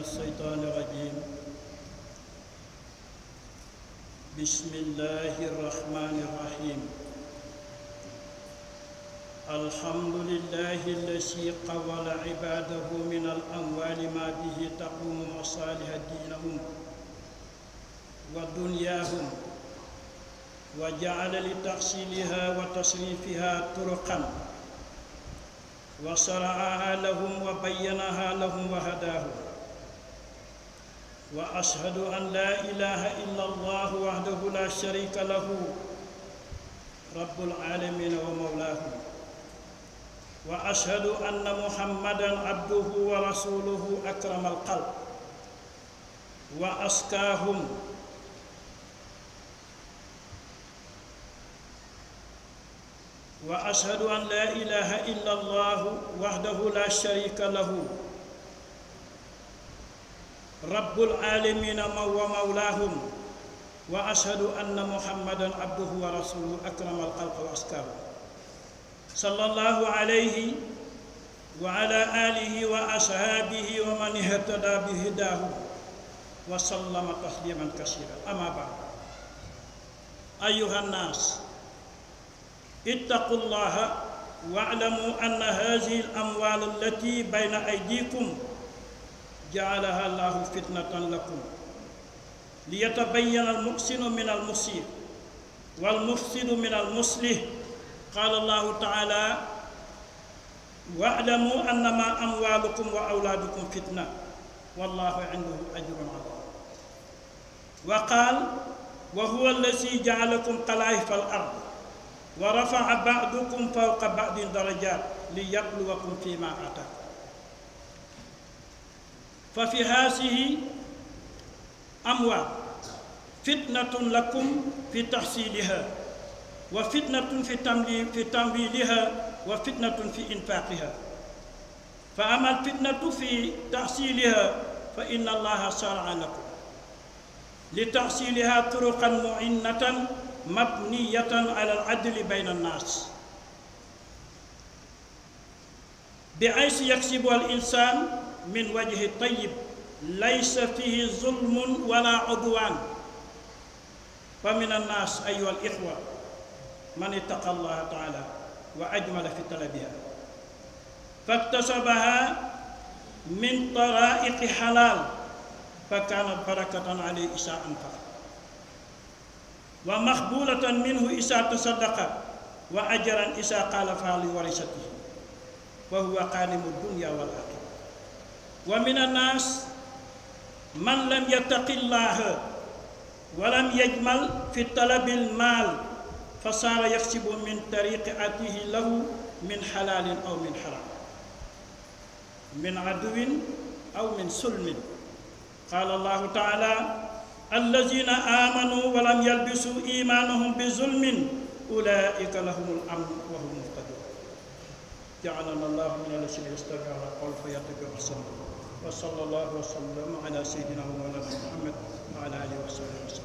الشيطان الرجيم بسم الله الرحمن الرحيم الحمد لله الذي قول عباده من الأموال ما به تقوم مصالح دينهم ودنياهم وجعل لتحصيلها وتصريفها طرقا وشرعها لهم وبينها لهم وهداهم واشهد ان لا اله الا الله وحده لا شريك له رب العالمين ومولاه واشهد ان محمدا عبده ورسوله اكرم القلب واسكاهم واشهد ان لا اله الا الله وحده لا شريك له رب العالمين ومولاهم واشهد ان محمدا عبده ورسوله اكرم الخلق واسكاه صلى الله عليه وعلى اله واصحابه ومن اهتدى بهداه وسلم تسليما كثيرا اما بعد ايها الناس اتقوا الله واعلموا أن هذه الأموال التي بين أيديكم جعلها الله فتنة لكم ليتبين المحسن من المسيء والمفسد من المصلح قال الله تعالى واعلموا أنما أموالكم وأولادكم فتنة والله عنده أجر عظيم وقال وهو الذي جعلكم خلائف الأرض ورفع بعضكم فوق بعض درجات ليبلوكم فيما آتاكم ففي هذه أموال فتنة لكم في تحصيلها وفتنة في في تمويلها وفتنة في إنفاقها فأما الفتنة في تحصيلها فإن الله شرع لكم لتحصيلها طرقا معنة مبنية على العدل بين الناس بحيث يكسب الإنسان من وجه الطيب ليس فيه ظلم ولا عدوان فمن الناس أيها الإخوة من اتقى الله تعالى وأجمل في طلبها فاكتسبها من طرائق حلال فكانت بركة عليه إذا أنفق ومقبولة منه إذا تصدق وأجرا إذا قال فعل ورثته وهو قانم الدنيا والآخرة ومن الناس من لم يتق الله ولم يجمل في طلب المال فصار يكسب من طريق آته له من حلال أو من حرام من عدو أو من سلم قال الله تعالى الذين آمنوا ولم يلبسوا إيمانهم بظلم أولئك لهم الأمن وهم مهتدون جعلنا الله من الذين يستمعون القول فيتبعون أحسنه وصلى الله وسلم على سيدنا ومولانا محمد وعلى آله وصحبه وسلم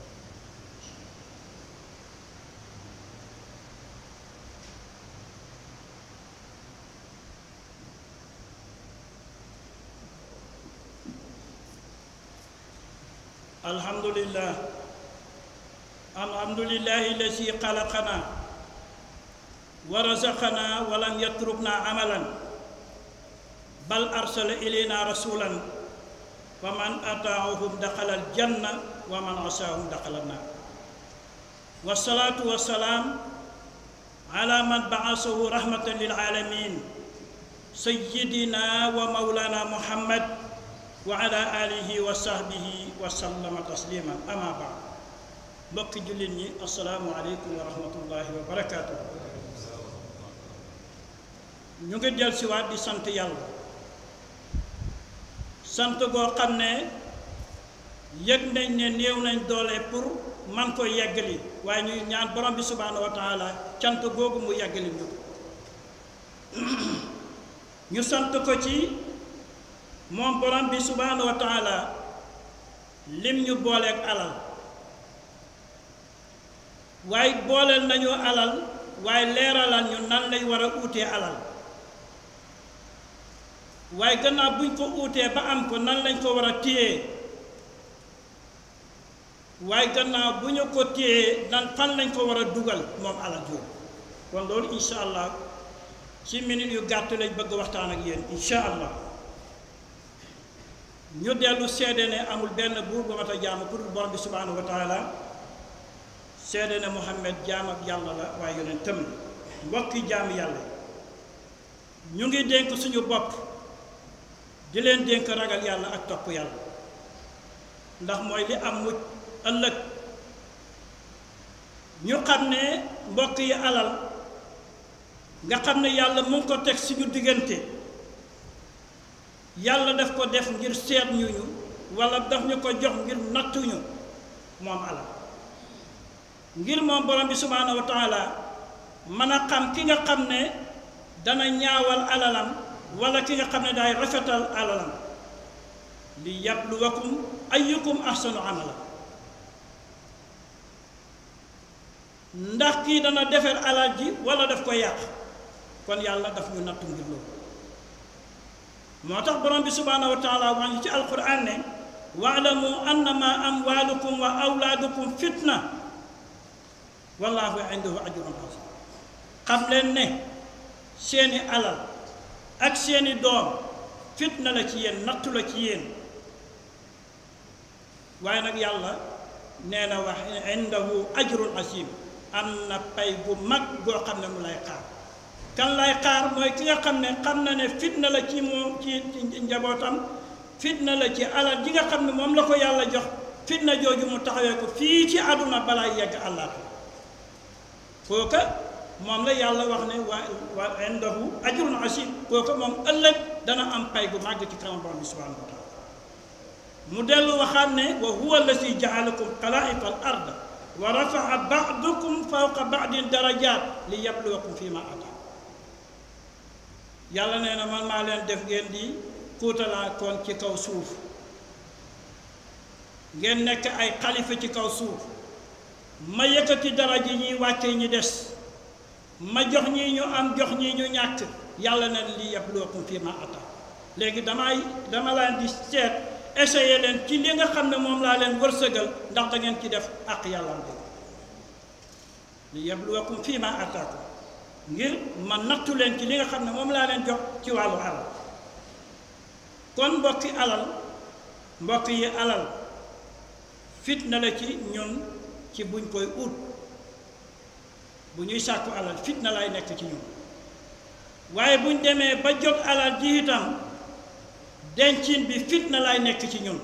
الحمد لله الحمد لله الذي خلقنا ورزقنا ولم يتركنا عملا بل أرسل إلينا رسولا فمن أطاعهم دخل الجنة ومن عصاهم دخل النار والصلاة والسلام على من بعثه رحمة للعالمين سيدنا ومولانا محمد وعلى آله وصحبه وسلم تسليما أما بعد mbokki jullit ñi asalaamualeykum wa rahmatullahi wa barakaatu ñu ngi del siwaat di sant yàlla sant goo xam ne yëg nañ ne néew nañ doole pour man ko yeggali waaye ñuy ñaan borom bi subhaanahu wa taala cant googu mu yeggali ñu ñu sant ko ci moom borom bi subhaanahu wa taala lim ñu booleeg alal waaye booleel nañu alal waaye leeralal ñu nan lay war a uutee alal waaye gannaaw buñ ko uutee ba am ko nan lañ ko war a téye waaye gannaaw bu ñu ko téyee nan fan lañ ko war a dugal moom alal jooju kon loolu incha allah ci minute yu gàtt lañ bëgg waxtaan ak yéen incha allah ñu dellu seede ne amul benn buur bu mat a jaamu pour borom bi subhanahu wa taala seede ne Muhammad jaam ak yàlla la waaye yonent tëm mbokki jaam yàlla ñu ngi dénk suñu bopp di leen dénk ragal yàlla ak topp yàlla ndax mooy li am mucc ëllëg ñu xam ne mbokk yi alal nga xam ne yàlla mu ngi ko teg suñu diggante yàlla daf ko def ngir seet ñu ñu wala daf ñu ko jox ngir nattuñu moom alal ngir moom borom bi subhaanahu wa taala mën a xam ki nga xam ne dana ñaawal alalam wala ki nga xam ne daay rafetal alalam li yabluwakum ayyukum ahsanu amala ndax kii dana defar alal ji wala daf ko yàq kon yàlla daf ñu nattu ngir loolu moo tax borom bi subhaanahu wa taala wax ñu ci alquran ne waalamu annama amwalukum wa awlaadukum fitna wallahu indahu ajrun azim xam leen ne seeni alal ak seeni doom fitna la ci yéen nattu la ci yéen waaye nag yàlla nee na wax indahu ajrun azim am na pay bu mag goo xam ne mu lay xaar kan lay xaar mooy ki nga xam ne xam na ne fitna la ci moom ci njabootam fitna la ci alal ji nga xam ne moom la ko yàlla jox fitna jooju mu taxawee ko fii ci àdduna balaa yegg àllaaxira kooka moom la yàlla wax ne waa waa indahu ajrun asim kooka moom ëllëg dana am pay bu màgg ci kanam borom bi subhanahu wa taala mu dellu waxaat ne wa huwa alladi jaalakum xalaa'ifa al ard wa rafaa ba'dakum fawqa ba'din darajaat li yabluwakum fi ma ataa yàlla nee na man maa leen def ngeen di kuutalaa koon ci kaw suuf ngeen nekk ay xalifa ci kaw suuf ma yëkkati daraja ñuy wàcce ñi des ma jox ñii ñu am jox ñii ñu ñàkk yàlla na li yabluwakum fi ma ata léegi damay dama leen di seet essayer leen ci li nga xam ne moom laa leen wërsëgal ndax da ngeen ci def ak yàlla am li yabluwakum fi ma ataakum ngir ma nattu leen ci li nga xam ne moom laa leen jox ci wàllu alal kon mbokki alal mbokk yi alal fitna la ci ñun ci buñ koy ut bu ñuy sàkku alal fitna lay nekk ci ñun waaye buñ demee ba jot alal ji itam dencin bi fitna lay nekk ci ñun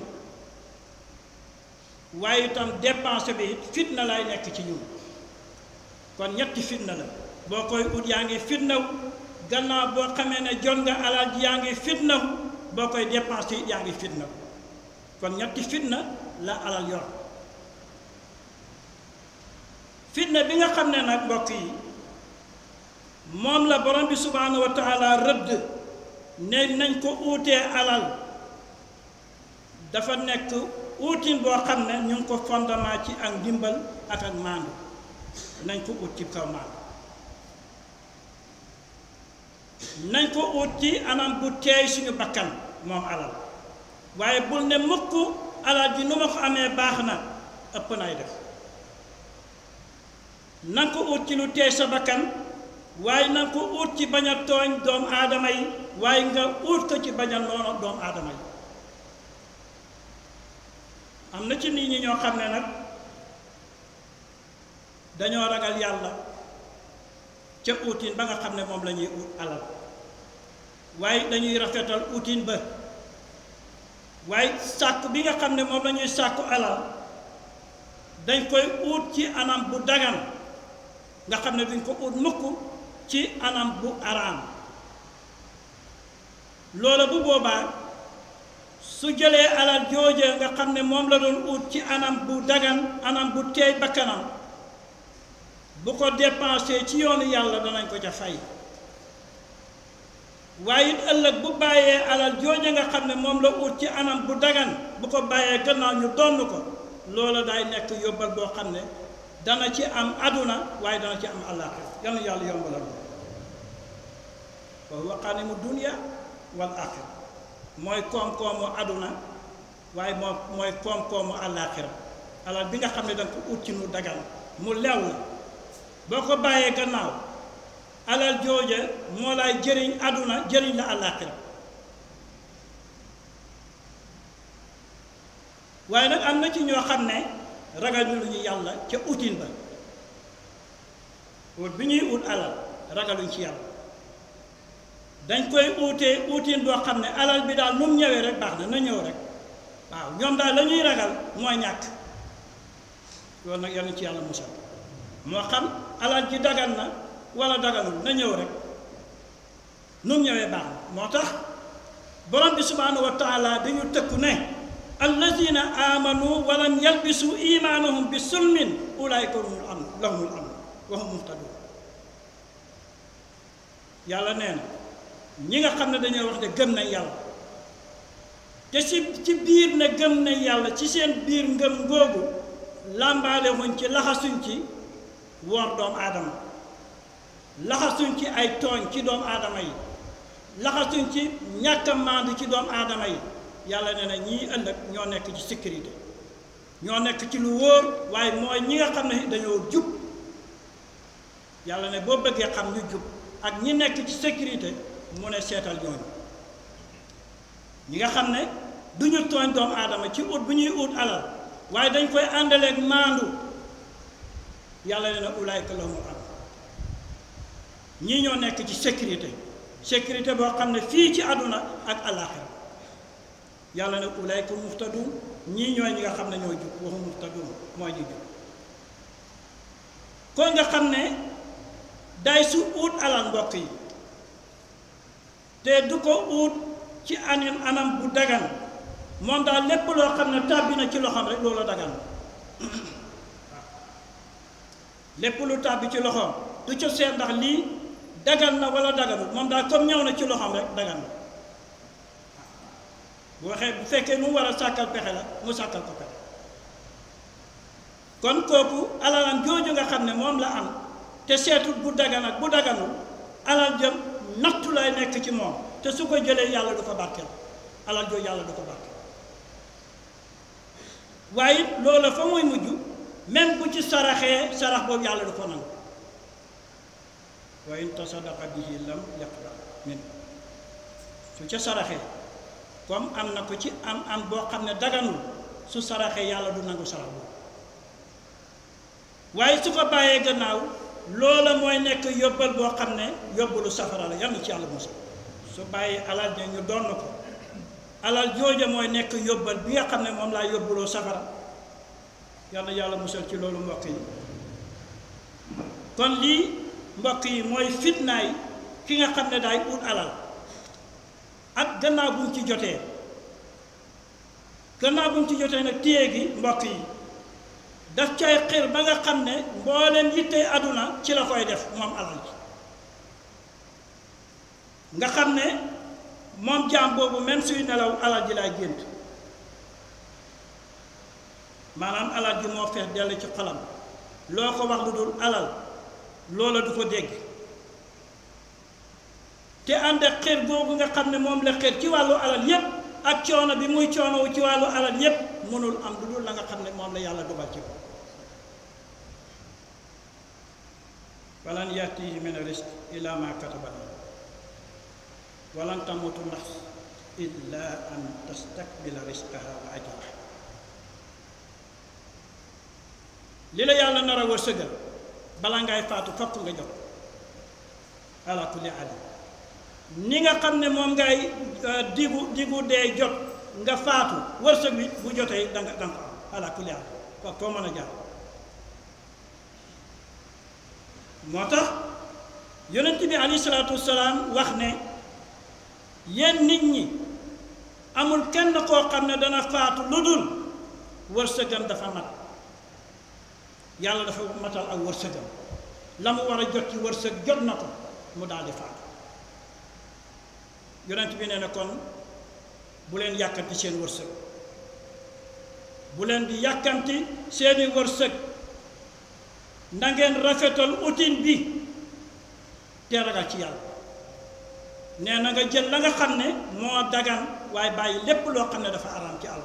waaye itam dépense bi fitna lay nekk ci ñun kon ñetti fitna la boo koy ut yaa ngi fitnaw gannaaw boo xamee ne jot nga alal ji yaa ngi fitnaw boo koy dépense yi yaa ngi fitnaw kon ñetti fitna la alal yor fitna bi nga xam ne nag mbokk yi moom la borom bi subhaanahu wa taala rëdd ne nañ ko uutee alal dafa nekk uutin boo xam ne ñu ngi ko fondement ci ak ndimbal ak ak maandu nañ ko ut ci kaw maandu nañ ko ut ci anam bu teey suñu bakkan moom alal waaye bul ne mukk alal ji nu ma ko amee baax na ëpp nay def na ko ut ci lu teey sa bakkan waaye na ko ut ci bañ a tooñ doomu aadama yi waaye nga ut ko ci bañ a noonu doomu aadama yi am na ci nit ñi ñoo xam ne nag dañoo ragal yàlla ca utin ba nga xam ne moom la ñuy ut alal waaye dañuy rafetal utin ba waaye sàkk bi nga xam ne moom la ñuy sàkku alal dañ koy ut ci anam bu dagan nga xam ne duñ ko ut mukk ci anam bu araam loola bu boobaa su jëlee alal jooje nga xam ne moom la doon ut ci anam bu dagan anam bu teey bakkanam bu ko dépensé ci yoonu yàlla danañ ko ca fay waaye it ëllëg bu bàyyee alal jooje nga xam ne moom la ut ci anam bu dagan bu ko bàyyee gannaaw ñu donn ko loola day nekk yóbbal boo xam ne dana ci am aduna waaye dana ci am àllaaxira yal na yàlla yombalal wa huwa qaanimu dunya wal aaxira mooy koom-koomu àdduna waaye moom mooy koom-koomu àllaaxira alal bi nga xam ne danga ko ut ci nu dagan mu lew la boo ko bàyyee gannaaw alal jooja moo lay jëriñ àdduna jëriñ la àllaaxira waaye nag am na ci ñoo xam ne ragal ñu lu ñu yàlla ca utin ba ut bi ñuy ut alal ragaluñ ci yàlla dañ koy uutee uutin boo xam ne alal bi daal nu mu ñëwee rek baax na na ñëw rek waaw ñoom daal la ñuy ragal mooy ñàkk loolu nag yàlla ci yàlla musal moo xam alal ji dagan na wala daganul na ñëw rek nu mu ñëwee baax na moo tax borom bi subhaanahu wa taala dañu tëkku ne allazina amanu walam yalbisu imaanahum bi sulmin ulaayka humul amn lahumul amn wa hum muhtadun yàlla nee na ñi nga xam ne dañoo wax ne gëm nañ yàlla te ci ci biir ne gëm nañ yàlla ci seen biir ngëm ngoogu làmbaale wuñ ci laxasuñ ci wor doomu aadama laxasuñ ci ay tooñ ci doomu aadama yi laxasuñ ci ñàkk a maandu ci doomu aadama yi yàlla nee na ñii ëllëg ñoo nekk ci sécurité ñoo nekk ci lu wóor waaye mooy ñi nga xam ne dañoo jub yàlla ne boo bëggee xam ñu jub ak ñi nekk ci sécurité mu ne seetal ñooñu ñi nga xam ne du ñu tooñ doomu aadama ci ut bu ñuy ut alal waaye dañ koy àndaleeg maandu yàlla ne na ulaayka lahumul am ñii ñoo nekk ci sécurité sécurité boo xam ne fii ci àdduna ak àllaaxira yàlla ne ulaayka muhtadun ñii ñooy ñi nga xam ne ñoo jub waxu muhtadun mooy ñu jub kon nga xam ne day su ut alal mbokk yi te du ko ut ci anam anam bu dagan moom daal lépp loo xam ne tàbbi na ci loxoom rek loolu dagan lépp lu tàbbi ci loxoom du ca seet ndax lii dagan na wala daganul moom daal comme ñëw na ci loxoom rek dagan na bu waxee bu fekkee mu war a sàkkal pexe la mu sàkkal ko pexe kon kooku alalam jooju nga xam ne moom la am te seetut bu dagan ak bu daganul alal jëm nattu lay nekk ci moom te su ko jëlee yàlla du ko barkeel alal jooju yàlla du ko barkeel waaye loola fa muy mujj même bu ci saraxee sarax boobu yàlla du ko nangu wa in tasadaqa bihi lam yaqbal min su ca saraxee comme am na ko ci am am boo xam ne daganul su saraxee yàlla du nangu sarax boobu waaye su ko bàyyee gannaaw loola mooy nekk yóbbal boo xam ne yóbbalu safara la yal na ci yàlla musal su bàyyee alal ja ñu doon ko alal jooja mooy nekk yóbbal bi nga xam ne moom laa yóbbaloo safara yal na yàlla musal ci loolu mbokk yi kon lii mbokk yi mooy fitnaay ki nga xam ne daay ut alal ak gannaaw bu mu ci jotee gannaaw bu mu ci jotee nag téye gi mbokk yi daf cay xir ba nga xam ne mbooleem yittee àdduna ci la koy def moom alal ji nga xam ne moom jaam boobu même suy nelaw alal ji laay gént maanaam alal ji moo fees dell ci xolam loo ko wax lu dul alal loola du ko dégg te ànd ak xir googu nga xam ne moom la xir ci wàllu alal yépp ak coono bi muy coonowu ci wàllu alal yépp mënul am lu dul la nga xam ne moom la yàlla dogal ci ko walan yatihi min risq illa ma kataba lahu walan tamutu nafs illa an tastakbila risqaha wa ajraha li la yàlla nar a wërsëgal bala ngay faatu fokk nga jot ala kulli alim ni nga xam ne moom ngay digu digu dee jot nga faatu wërsëg bi bu jotee danga danga ko am ala kulli alim ko koo mën a jaar moo tax yonent bi alayhi salaatu wasalaam wax ne yéen nit ñi amul kenn koo xam ne dana faatu lu dul wërsëgam dafa mat yàlla dafa matal ak wërsëgam la mu war a jot ci wërsëg jot na ko mu daal di faatu yonent bi nee na kon bu leen yàkkamti seen wërsëg bu leen di yàkkamti seeni wërsëg na ngeen rafetal utin bi te ragal ci yàlla nee na nga jël la nga xam ne moo dagan waaye bàyyi lépp loo xam ne dafa araam ci àll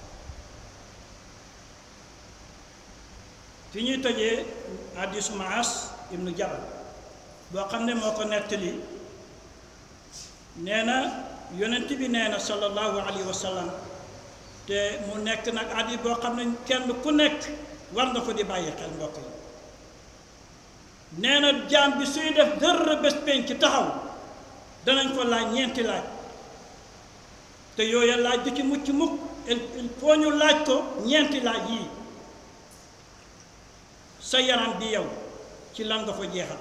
fi ñuy tojee hadisu Maas ibnu Jabal boo xam ne moo ko nettali nee na yonent bi nee na sallallahu alayhi wa sallam te mu nekk nag hadis boo xam ne kenn ku nekk war nga ko di bàyyi xel mbokk yi nee na jaam bi suy def dërër bés penc taxaw danañ ko laaj ñeenti laaj te yooya laaj du ci mucc mukk il faut ñu laaj ko ñeenti laaj yii sa yaram bi yow ci lan nga ko jeexal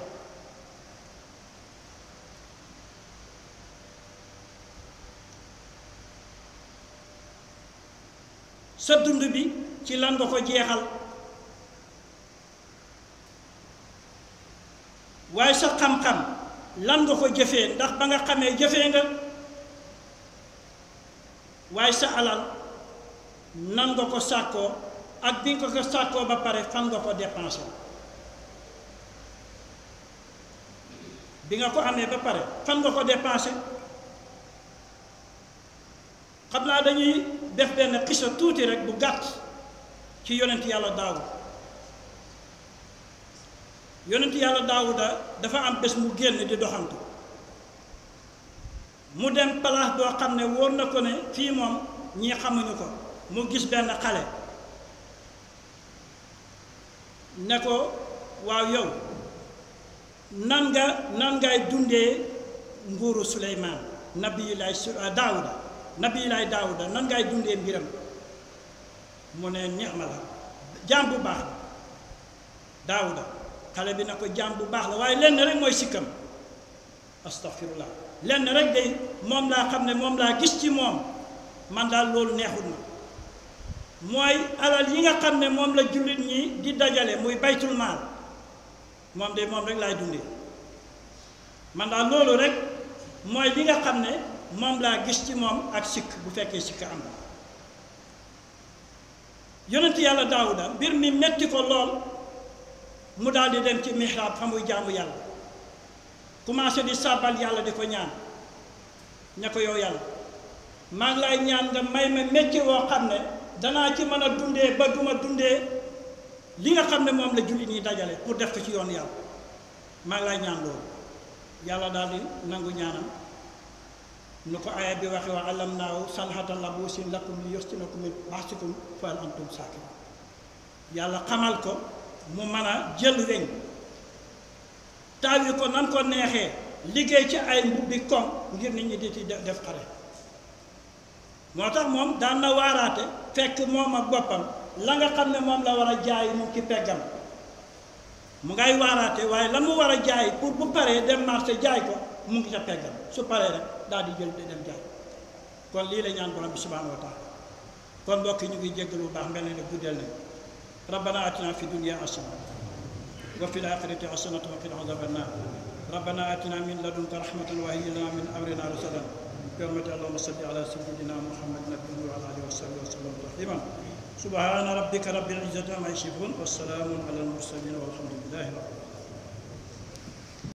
sa dund bi ci lan nga ko jeexal waaye sa xam-xam lan nga ko jëfee ndax ba nga xamee jëfee nga waaye sa alal nan nga ko sàkkoo ak bi nga ko sàkkoo ba pare fan nga ko dépensé bi nga ko amee ba pare fan nga ko dépensé xam naa dañuy def benn xisa tuuti rek bu gàtt ci yonent yàlla daawud yonent yàlla daawuda dafa am bés mu génn di doxantu mu dem place boo xam ne wóor na ko ne fii moom ñii xamuñu ko mu gis benn xale ne ko waaw yow nan nga nan ngay dundee nguuru suleymaan nabiyulaay su daawuda nabiyulaay daawuda nan ngay dundee mbiram mu ne neex ma la jaam bu baax la daawuda xale bi na ko jaam bu baax la waaye lenn rek mooy sikkam astaghfirullah lenn rek de moom laa xam ne moom laa gis ci moom man daal loolu neexul ma mooy alal yi nga xam ne moom la jullit ñi di dajale muy baytul maal moom de moom rek laay dundee man daal loolu rek mooy li nga xam ne moom laa gis ci moom ak sikk bu fekkee sikk am na yonent yàlla daawuda mbir mi metti ko lool mu daal di dem ci mihrab fa muy jaamu yàlla commencé di sàbbal yàlla di ko ñaan ña ko yow yàlla maa ngi lay ñaan nga may ma métier woo xam ne danaa ci mën a dundee ba duma dundee li nga xam ne moom la jullit ñi dajale pour def ko ci yoon yàlla maa ngi lay ñaan loolu yàlla daal di nangu ñaanam nu ko aaya bi waxe wa alam naaw sanhata labuusin lakum li yustinakum min ba'sikum fa hal antum saakirun yàlla xamal ko mu mën a jël weñ taawi ko nan ko neexee liggéey ci ay mbubbi koŋ ngir nit ñi di ci def xare moo tax moom daan na waaraate fekk moom ak boppam la nga xam ne moom la war a jaay mu ci peggam mu ngay waaraate waaye la mu war a jaay pour bu paree dem marché jaay ko mu ngi ca peggam su paree rek daal di jël di dem jaay kon lii la ñaan borom bi subhanahu wa taala kon mbokk yi ñu ngi jéggal bu baax mel ne ne guddeel nañ rabbana atina fi dunya hasana wa fil akhirati hasanatan wa qina adhaban nar rabbana atina min ladunka rahmatan wa hayyi lana min amrina rasadan برحمة اللهم صل على سيدنا محمد نبي وعلى آله وصحبه وسلم تسليما سبحان ربك رب العزة عما يصفون والسلام على المرسلين والحمد لله رب العالمين